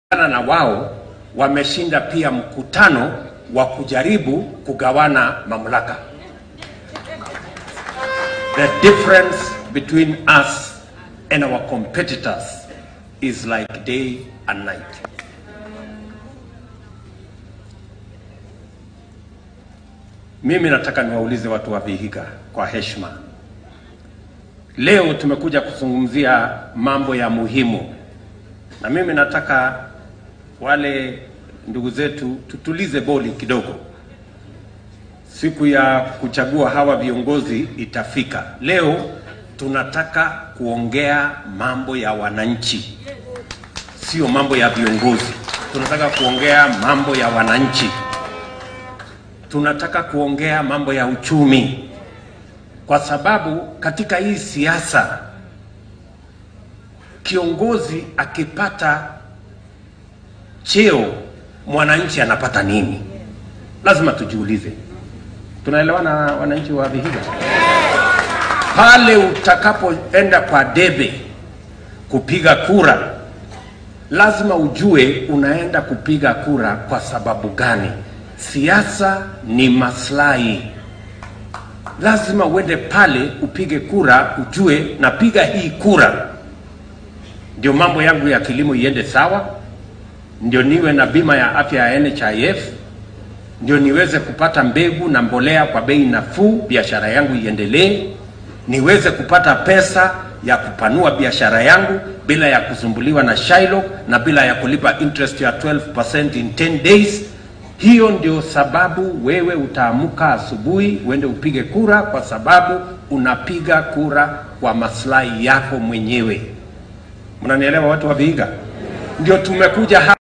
na wao wameshinda pia mkutano wa kujaribu kugawana mamlaka. The difference between us and our competitors is like day and night. Mimi nataka niwaulize watu wa Vihiga kwa heshima. Leo tumekuja kuzungumzia mambo ya muhimu, na mimi nataka wale ndugu zetu tutulize boli kidogo. Siku ya kuchagua hawa viongozi itafika. Leo tunataka kuongea mambo ya wananchi, sio mambo ya viongozi. Tunataka kuongea mambo ya wananchi, tunataka kuongea mambo ya uchumi, kwa sababu katika hii siasa kiongozi akipata cheo mwananchi anapata nini? Lazima tujiulize. Tunaelewana wananchi wa Vihiga? Pale utakapoenda kwa debe kupiga kura, lazima ujue unaenda kupiga kura kwa sababu gani. Siasa ni maslahi. Lazima uende pale upige kura, ujue napiga hii kura ndio mambo yangu ya kilimo iende sawa, ndio niwe na bima ya afya ya NHIF, ndio niweze kupata mbegu na mbolea kwa bei nafuu, biashara yangu iendelee, niweze kupata pesa ya kupanua biashara yangu bila ya kusumbuliwa na Shylock na bila ya kulipa interest ya 12% in 10 days. Hiyo ndio sababu wewe utaamka asubuhi uende upige kura, kwa sababu unapiga kura kwa maslahi yako mwenyewe. Mnanielewa watu wa Vihiga? Ndio tumekuja hapa